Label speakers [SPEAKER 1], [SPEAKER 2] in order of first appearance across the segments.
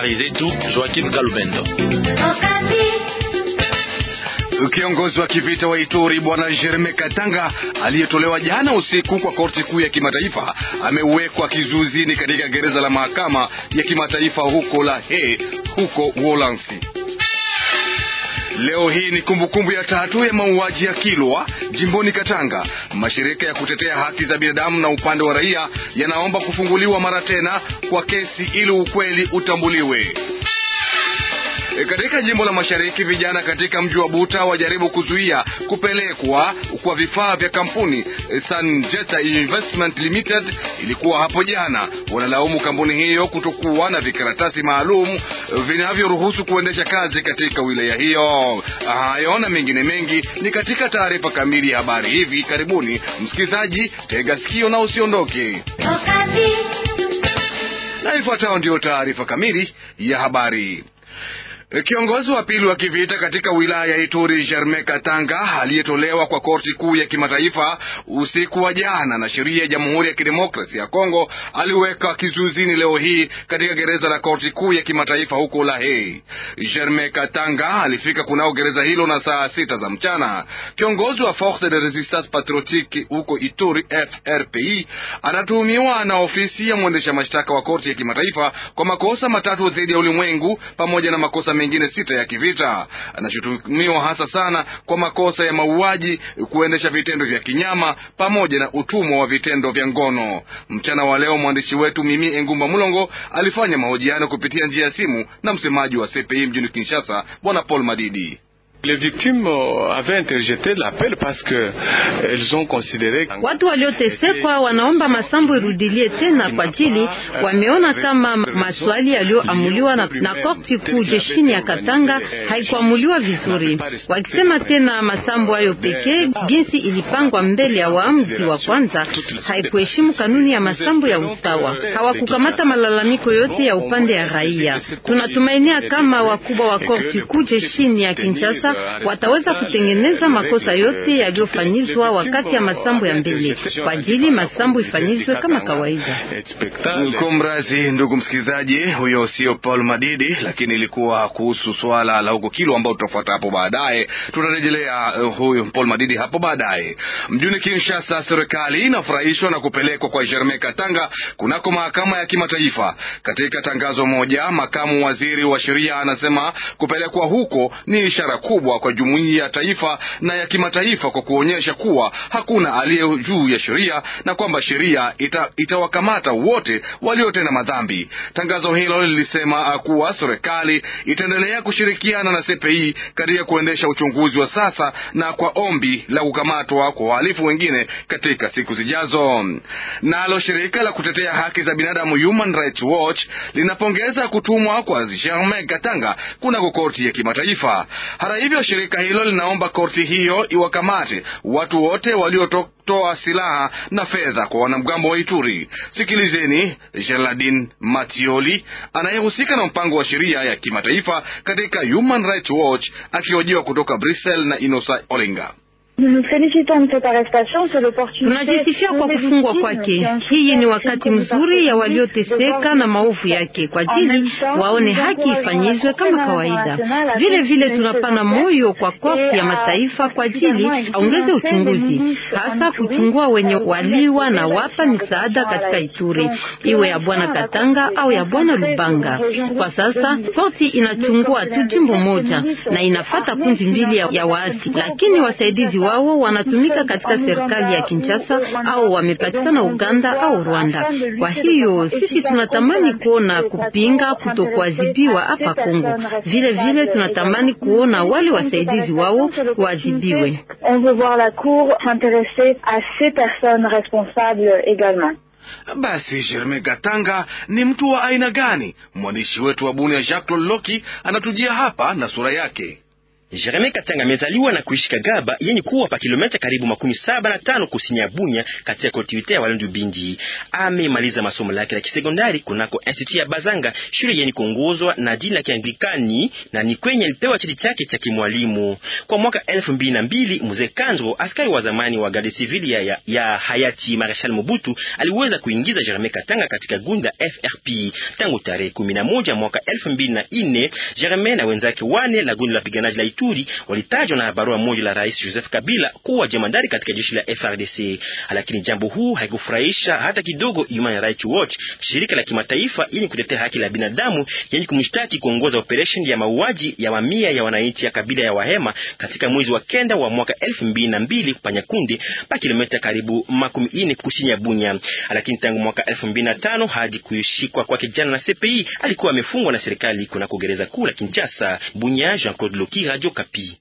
[SPEAKER 1] habari zetu Joakim Kalumendo.
[SPEAKER 2] Kiongozi wa kivita wa Ituri bwana Jereme Katanga aliyetolewa jana usiku kwa korti kuu ya kimataifa amewekwa kizuizini katika gereza la mahakama ya kimataifa huko La Haye huko Uholanzi. Leo hii ni kumbukumbu kumbu ya tatu ya mauaji ya Kilwa jimboni Katanga. Mashirika ya kutetea haki za binadamu na upande wa raia yanaomba kufunguliwa mara tena kwa kesi ili ukweli utambuliwe. E, katika jimbo la mashariki vijana katika mji wa Buta wajaribu kuzuia kupelekwa kwa vifaa vya kampuni e, Sanjeta Investment Limited ilikuwa hapo jana. Wanalaumu kampuni hiyo kutokuwa na vikaratasi maalum vinavyoruhusu kuendesha kazi katika wilaya hiyo. Hayo na mengine mengi ni katika taarifa kamili ya habari hivi karibuni. Msikilizaji, tega sikio na usiondoke, na ifuatayo ndiyo taarifa kamili ya habari. Kiongozi wa pili wa kivita katika wilaya ya Ituri Germain Katanga aliyetolewa kwa korti kuu ya kimataifa usiku wa jana na sheria ya Jamhuri ya Kidemokrasia ya Kongo aliweka kizuizini leo hii katika gereza la korti kuu ya kimataifa huko La Haye. Germain Katanga alifika kunao gereza hilo na saa sita za mchana. Kiongozi wa Force de Resistance Patriotique huko Ituri FRPI anatuhumiwa na ofisi ya mwendesha mashtaka wa korti ya kimataifa kwa makosa matatu dhidi ya ulimwengu pamoja na makosa mengine sita ya kivita. Anashutumiwa hasa sana kwa makosa ya mauaji, kuendesha vitendo vya kinyama pamoja na utumwa wa vitendo vya ngono. Mchana wa leo mwandishi wetu Mimi Engumba Mulongo alifanya mahojiano kupitia njia ya simu na msemaji wa CPI mjini Kinshasa, Bwana Paul Madidi.
[SPEAKER 3] Les victimes avaient interjeté l'appel parce que elles ont considéré
[SPEAKER 4] watu waliotesekwa wanaomba masambo irudilie tena kwa ajili wameona kama maswali yaliyoamuliwa na, na korti kuu jeshini ya Katanga haikuamuliwa vizuri, wakisema tena masambo hayo pekee jinsi ilipangwa mbele ya waamuzi wa kwanza haikuheshimu kanuni ya masambo ya usawa. Hawakukamata malalamiko yote ya upande ya raia. Tunatumainia kama wakubwa wa korti kuu jeshini ya Kinshasa wataweza kutengeneza makosa yote yaliyofanyizwa wakati ya masambo ya mbele kwa ajili masambo ifanyizwe kama kawaida.
[SPEAKER 2] Kumrazi ndugu msikilizaji, huyo sio Paul Madidi, lakini ilikuwa kuhusu swala la huko Kilo ambao tutafuata hapo baadaye. Tutarejelea uh, huyo Paul Madidi hapo baadaye. Mjini Kinshasa, serikali inafurahishwa na kupelekwa kwa Germain Katanga kunako mahakama ya kimataifa. Katika tangazo moja, makamu waziri wa sheria anasema kupelekwa huko ni ishara kubwa kwa jumuiya ya taifa na ya kimataifa kwa kuonyesha kuwa hakuna aliye juu ya sheria na kwamba sheria ita, itawakamata wote waliotenda madhambi. Tangazo hilo lilisema kuwa serikali itaendelea kushirikiana na CPI katika kuendesha uchunguzi wa sasa na kwa ombi la kukamatwa kwa wahalifu wengine katika siku zijazo. Nalo shirika la kutetea haki za binadamu Human Rights Watch linapongeza kutumwa kwa Germain Katanga kunako korti ya kimataifa. Hata hivyo, shirika hilo linaomba korti hiyo iwakamate watu wote waliotoa silaha na fedha kwa wanamgambo wa Ituri. Sikilizeni Geraldine Matioli anayehusika na mpango wa sheria ya kimataifa katika Human Rights Watch akihojiwa kutoka Brussels na Inosa Olenga.
[SPEAKER 4] Tunajisifia kwa kufungwa kwake. Hii ni wakati mzuri ya walioteseka na maovu yake, kwa ajili waone haki ifanyizwe kama kawaida. Vile vile tunapana moyo kwa korti ya mataifa kwa ajili aongeze uchunguzi, hasa kuchungua wenye waliwa na wapa misaada katika Ituri, iwe ya bwana Katanga au ya bwana Lubanga. Kwa sasa korti inachungua tu jimbo moja na inafata kundi mbili ya, ya waasi, lakini wasaidizi wao wanatumika katika serikali ya Kinshasa au wamepatikana Uganda au Rwanda. Kwa hiyo sisi tunatamani kuona kupinga kutokuadhibiwa hapa Kongo. Vile vile tunatamani kuona wale wasaidizi wao waadhibiwe.
[SPEAKER 2] Basi Germain Katanga ni mtu wa aina gani? Mwandishi wetu wa Bunia Jacques Loloki anatujia hapa na sura yake.
[SPEAKER 5] Jereme Katanga amezaliwa na kuishi Kagaba yenye kuwa pa kilomita karibu makumi saba na tano kusini ya Bunya katika kolektivite ya Walendu Bindi. Amemaliza masomo lake la kisekondari kunako institut ya Bazanga, shule yenye kuongozwa na dini la Kianglikani, na ni kwenye alipewa cheti chake cha kimwalimu kwa mwaka elfu mbili na mbili. Mzee Kanzo, askari wa zamani wa garde civili ya, ya, ya hayati Marshal Mobutu, aliweza kuingiza Jereme Katanga katika gunda FRP tangu tarehe kumi na moja mwaka elfu mbili na nne. Jereme na wenzake wane la gundi la piganaji la Ituri walitajwa na barua moja la Rais Joseph Kabila kuwa jemadari katika jeshi la FRDC, lakini jambo huu haikufurahisha hata kidogo Human Rights Watch, shirika la kimataifa yenye kutetea haki la binadamu yenye kumshtaki kuongoza operation ya mauaji ya mamia ya wananchi ya kabila ya Wahema katika mwezi wa kenda wa mwaka elfu mbili na mbili Panyakundi pa kilomita karibu makumi ine kusini ya Bunya. Lakini tangu mwaka elfu mbili na tano hadi kushikwa kwake jana na CPI alikuwa amefungwa na serikali kunako gereza kuu la Kinshasa. Bunya, Jean Claude Loki, Radio Kapi.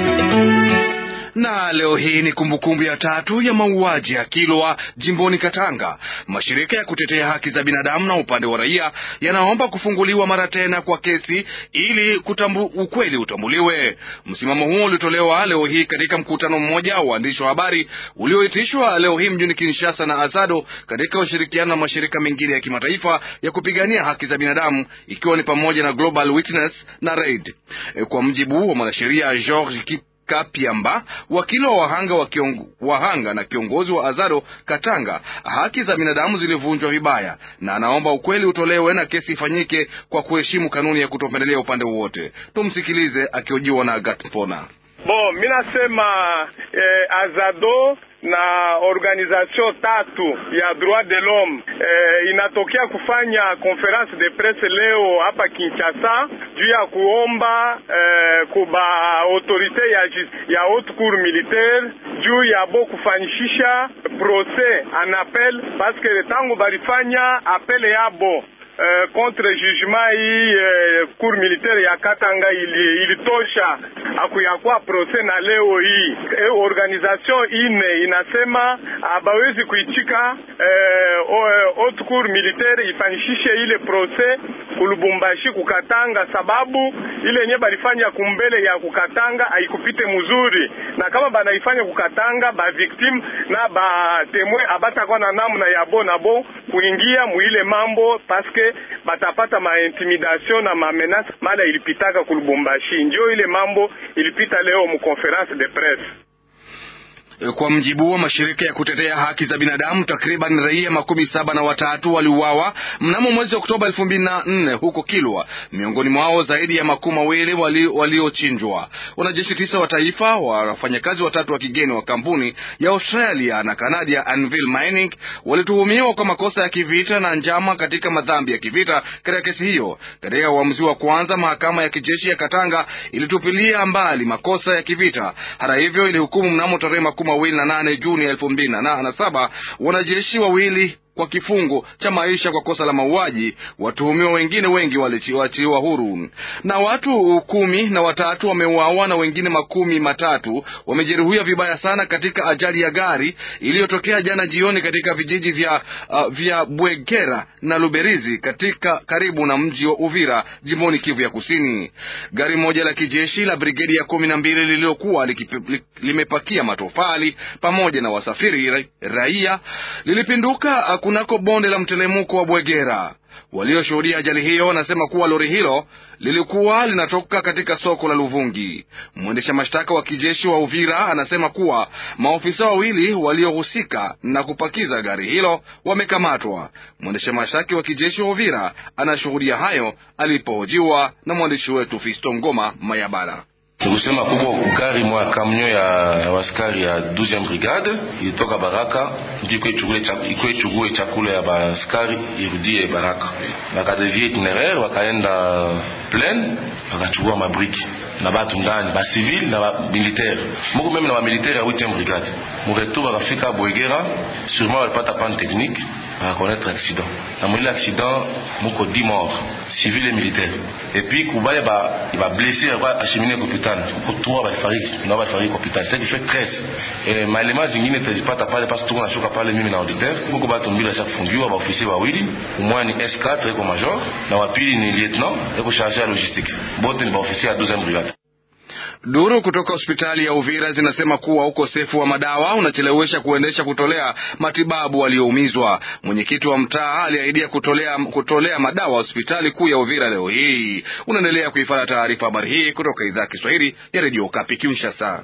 [SPEAKER 2] Na leo hii ni kumbukumbu ya tatu ya mauaji ya Kilwa jimboni Katanga. Mashirika ya kutetea haki za binadamu na upande wa raia yanaomba kufunguliwa mara tena kwa kesi ili kutambu, ukweli utambuliwe. Msimamo huo ulitolewa leo hii katika mkutano mmoja wa waandishi wa habari ulioitishwa leo hii mjini Kinshasa na Azado katika ushirikiano na mashirika mengine ya kimataifa ya kupigania haki za binadamu ikiwa ni pamoja na Global Witness na RAID. Kwa mjibu wa mwanasheria George Kapiamba, wakili wa wahanga, wa kiongo, wahanga na kiongozi wa Azado Katanga, haki za binadamu zilivunjwa vibaya, na anaomba ukweli utolewe na kesi ifanyike kwa kuheshimu kanuni ya kutopendelea upande wowote. Tumsikilize akiojiwa na Agat Mpona.
[SPEAKER 6] Bon, mi nasema eh, Azado na organisation tatu ya droit de l'homme eh, inatokea kufanya conference de presse leo hapa Kinshasa juu ya kuomba eh, kuba autorite ya, ya haute cour militaire juu ya bo kufanyishisha procès en appel parce que tangu balifanya apele yabo Uh, contre jugement hii uh, cour militaire ya Katanga ili, ilitosha akuyakuwa procès na leo hii e, organisation ine inasema abawezi kuichika uh, haute cour militaire ifanyishishe ile procès kulubumbashi kukatanga, sababu ile yenye balifanya kumbele ya kukatanga haikupite mzuri, na kama banaifanya kukatanga ba victime na ba temwe abatakuwa na namna ya bo na bo kuingia muile mambo paske batapata ma intimidation na ma menace mala ilipitaka kulubumbashi, ndio ile mambo ilipita leo mu conference de presse.
[SPEAKER 2] Kwa mjibu wa mashirika ya kutetea haki za binadamu, takriban raia makumi saba na watatu waliuawa mnamo mwezi wa Oktoba elfu mbili na nne huko Kilwa, miongoni mwao zaidi ya makumi mawili waliochinjwa. Wali wanajeshi tisa wa taifa, wafanyakazi watatu wa kigeni wa kampuni ya Australia na Canada Anvil Mining walituhumiwa kwa makosa ya kivita na njama katika madhambi ya kivita katika kesi hiyo. Katika uamuzi wa kwanza, mahakama ya kijeshi ya Katanga ilitupilia mbali makosa ya kivita. Hata hivyo, ilihukumu mnamo tarehe mawili na nane Juni elfu mbili na saba wanajeshi wawili kwa kifungo cha maisha kwa kosa la mauaji. Watuhumiwa wengine wengi waliachiliwa huru, na watu kumi na watatu wameuawa na wengine makumi matatu wamejeruhiwa vibaya sana katika ajali ya gari iliyotokea jana jioni katika vijiji vya, uh, vya Bwegera na Luberizi katika karibu na mji wa Uvira jimboni Kivu ya Kusini. Gari moja la kijeshi la brigedi ya kumi na mbili lililokuwa limepakia matofali pamoja na wasafiri raia lilipinduka kunako bonde la mtelemuko wa Bwegera. Walioshuhudia ajali hiyo wanasema kuwa lori hilo lilikuwa linatoka katika soko la Luvungi. Mwendesha mashtaka wa kijeshi wa Uvira anasema kuwa maofisa wawili waliohusika na kupakiza gari hilo wamekamatwa. Mwendesha mashtaka wa kijeshi wa Uvira anashuhudia hayo alipohojiwa na mwandishi wetu Fisto Ngoma Mayabara.
[SPEAKER 7] Nikusema kubwa gari mwa kamnyo ya waskari ya 12e brigade ilitoka Baraka ndio ikuwe ichukue chakula ya baskari irudie Baraka, bakadevie itineraire wakaenda plaine wakachukua mabriki na batu ndani ba civil na ba militaire moko meme na ba militaire ya 8e brigade muretu bakafika Bwegera, sûrement walipata panne technique bakakonetre accident na mwile accident muko 10 morts civil et militaire et puis kubaya ba ba blessé kwa acheminer hopital kuko 3 balifariki na balifariki hopital c'est qui fait 13 et malema zingine tazipata pale parce que tuko nashuka pale mimi na auditeur muko batu mbili cha kufungiwa ba officier wawili umwa ni S4 eko major na wapili ni lieutenant eko chargé ya logistique bote ni ba officier ya 12e brigade
[SPEAKER 2] Duru kutoka hospitali ya Uvira zinasema kuwa ukosefu wa madawa unachelewesha kuendesha kutolea matibabu walioumizwa. Mwenyekiti wa mtaa aliahidia kutolea, kutolea madawa hospitali kuu ya Uvira leo hii. Unaendelea kuifanya taarifa habari hii kutoka idhaa ya Kiswahili ya redio Kapi Kinshasa.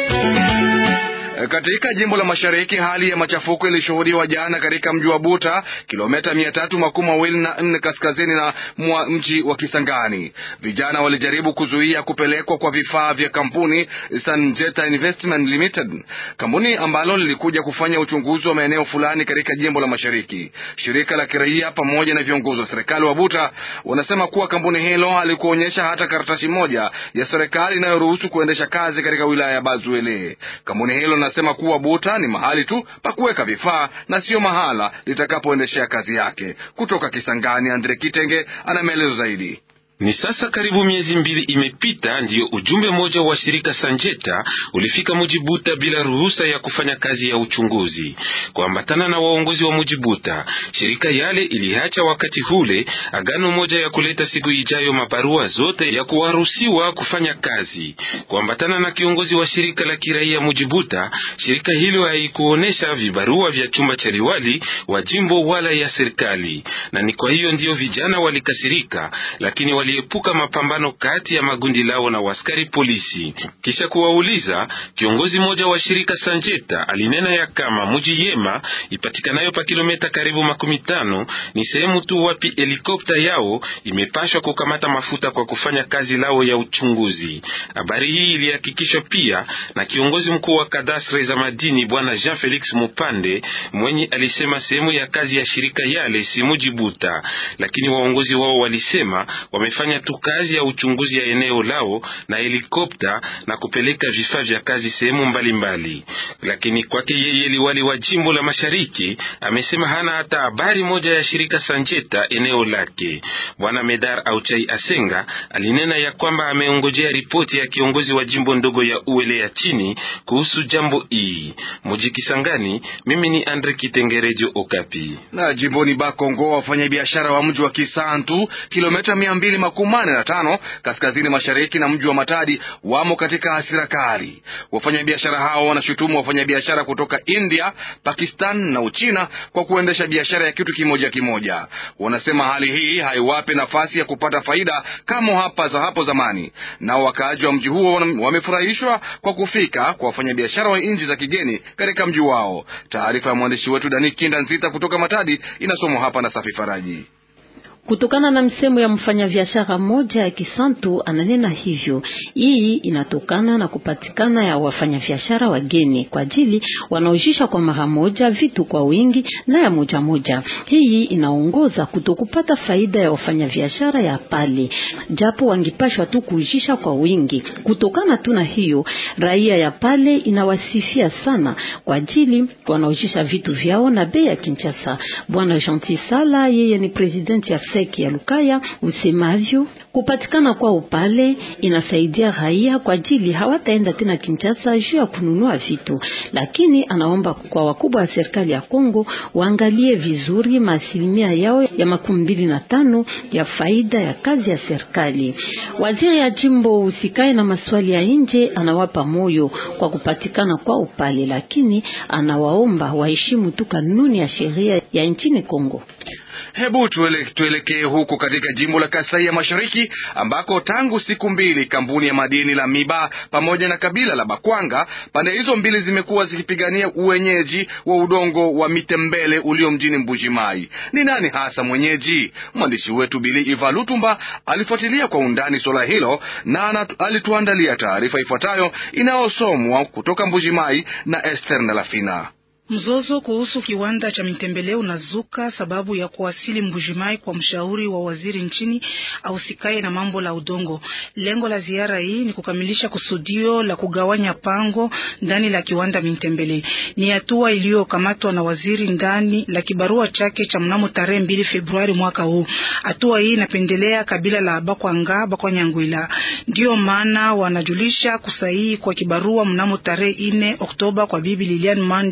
[SPEAKER 2] Katika jimbo la mashariki hali ya machafuko ilishuhudiwa jana katika mji wa Buta, kilomita mia tatu makumi mawili na nne kaskazini na mwa mji wa Kisangani. Vijana walijaribu kuzuia kupelekwa kwa vifaa vya kampuni Sanjeta Investment Limited, kampuni ambalo lilikuja kufanya uchunguzi wa maeneo fulani katika jimbo la mashariki. Shirika la kiraia pamoja na viongozi wa serikali wa Buta wanasema kuwa kampuni hilo halikuonyesha hata karatasi moja ya serikali inayoruhusu kuendesha kazi katika wilaya ya Bazuele. Kampuni hilo nasema kuwa Buta ni mahali tu pa kuweka vifaa na sio mahala litakapoendeshea kazi yake. Kutoka Kisangani, Andre Kitenge ana maelezo zaidi.
[SPEAKER 8] Ni sasa karibu miezi mbili imepita, ndiyo ujumbe mmoja wa shirika Sanjeta ulifika Mujibuta bila ruhusa ya kufanya kazi ya uchunguzi. Kuambatana na waongozi wa Mujibuta, shirika yale iliacha wakati hule agano moja ya kuleta siku ijayo mabarua zote ya kuwaruhusiwa kufanya kazi. Kuambatana na kiongozi wa shirika la kiraia Mujibuta, shirika hilo haikuonesha vibarua vya chumba cha liwali wa jimbo wala ya serikali, na ni kwa hiyo ndiyo vijana walikasirika, lakini waliepuka mapambano kati ya magundi lao na waskari polisi. Kisha kuwauliza, kiongozi mmoja wa shirika Sanjeta alinena ya kama muji Yema ipatikanayo pa kilomita karibu makumi tano ni sehemu tu wapi helikopta yao imepashwa kukamata mafuta kwa kufanya kazi lao ya uchunguzi. Habari hii ilihakikishwa pia na kiongozi mkuu wa kadastre za madini bwana Jean Felix Mupande mwenye alisema sehemu ya kazi ya shirika yale si Mujibuta, lakini waongozi wao walisema wamefanya tu kazi ya uchunguzi ya eneo lao na helikopta na kupeleka vifaa vya kazi sehemu mbalimbali. Lakini kwake yeye, liwali wa jimbo la mashariki amesema hana hata habari moja ya shirika Sanjeta eneo lake. Bwana Medar Auchai Asenga alinena ya kwamba ameongojea ripoti ya kiongozi wa jimbo ndogo ya Uele ya chini kuhusu jambo hii. Muji Kisangani, mimi ni Andre Kitengerejo Okapi.
[SPEAKER 2] Na jimboni Bakongo, wafanyabiashara wa mji wa Kisantu kilomita mia mbili makumi manne na tano kaskazini mashariki na mji wa Matadi wamo katika hasira kali. Wafanyabiashara hao wanashutumu wafanyabiashara kutoka India, Pakistan na Uchina kwa kuendesha biashara ya kitu kimoja kimoja. Wanasema hali hii haiwape nafasi ya kupata faida kama hapa za hapo zamani. Nao wakaaji wa mji huo wamefurahishwa kwa kufika kwa wafanyabiashara wa nchi za kigeni katika mji wao. Taarifa ya mwandishi wetu Dani Kinda Nzita kutoka Matadi inasomwa hapa na Safi Faraji.
[SPEAKER 9] Kutokana na msemo ya mfanyabiashara mmoja ya Kisantu ananena hivyo. Hii inatokana na kupatikana ya wafanyabiashara wageni kwa ajili wanaojisha kwa mara moja vitu kwa wingi na ya moja moja. Hii inaongoza kutokupata faida ya wafanyabiashara ya pale, japo wangipashwa tu kuujisha kwa wingi. Kutokana tu na hiyo, raia ya pale inawasifia sana kwa ajili wanaojisha vitu vyao na bei ya Kinshasa. Bwana Gentil Sala, yeye ni presidenti ya ya Lukaya usemavyo kupatikana kwa upale inasaidia raia kwa ajili hawataenda tena Kinshasa juu ya kununua vitu, lakini anaomba kwa wakubwa wa serikali ya Kongo waangalie vizuri maasilimia yao ya makumi mbili na tano ya faida ya kazi ya serikali. Waziri ya jimbo usikae na maswali ya nje anawapa moyo kwa kupatikana kwa upale, lakini anawaomba waheshimu tu kanuni ya sheria ya nchini Kongo.
[SPEAKER 2] Hebu tuelekee huku katika jimbo la Kasai ya Mashariki ambako tangu siku mbili kampuni ya madini la Miba pamoja na kabila la Bakwanga, pande hizo mbili zimekuwa zikipigania uwenyeji wa udongo wa Mitembele ulio mjini Mbujimai. Ni nani hasa mwenyeji? Mwandishi wetu Bili Iva Lutumba alifuatilia kwa undani suala hilo na alituandalia taarifa ifuatayo inayosomwa kutoka Mbujimai na Esther Ndalafina.
[SPEAKER 10] Mzozo kuhusu kiwanda cha Mitembele unazuka sababu ya kuwasili Mbujimai kwa mshauri wa waziri nchini ausikae na mambo la udongo. Lengo la ziara hii ni kukamilisha kusudio la kugawanya pango ndani la kiwanda Mitembele. Ni hatua iliyokamatwa na waziri ndani la kibarua chake cha mnamo tarehe mbili Februari mwaka huu. Hatua hii inapendelea kabila la Bakwanga Bakwanyangwila, ndiyo maana wanajulisha kusahihi kwa kibarua mnamo tarehe ine Oktoba kwa bibi Lilian Mande Mwaba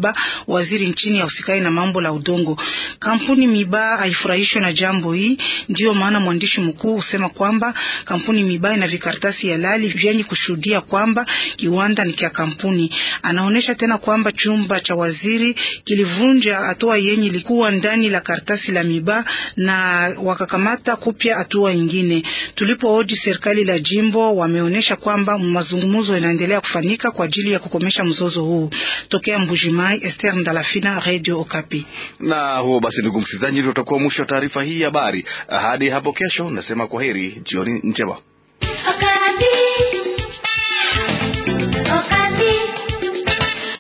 [SPEAKER 10] Gaba, waziri nchini ahusikaye na mambo la udongo. Kampuni Miba haifurahishwe na jambo hii, ndiyo maana mwandishi mkuu husema kwamba kampuni Miba ina vikaratasi halali vyenye kushuhudia kwamba kiwanda ni kia kampuni. Anaonyesha tena kwamba chumba cha waziri kilivunja hatua yenye ilikuwa ndani la karatasi la Miba na wakakamata kupya hatua nyingine. Tulipohoji serikali la jimbo, wameonyesha kwamba mazungumzo yanaendelea kufanyika kwa ajili ya kukomesha mzozo huu. Tokea Mbujimai, Esther Ndalafina, Radio Okapi.
[SPEAKER 2] Na huo basi, ndugu msikilizaji, ndio utakuwa mwisho wa taarifa hii ya habari. Hadi hapo kesho, nasema kwa heri, jioni njema.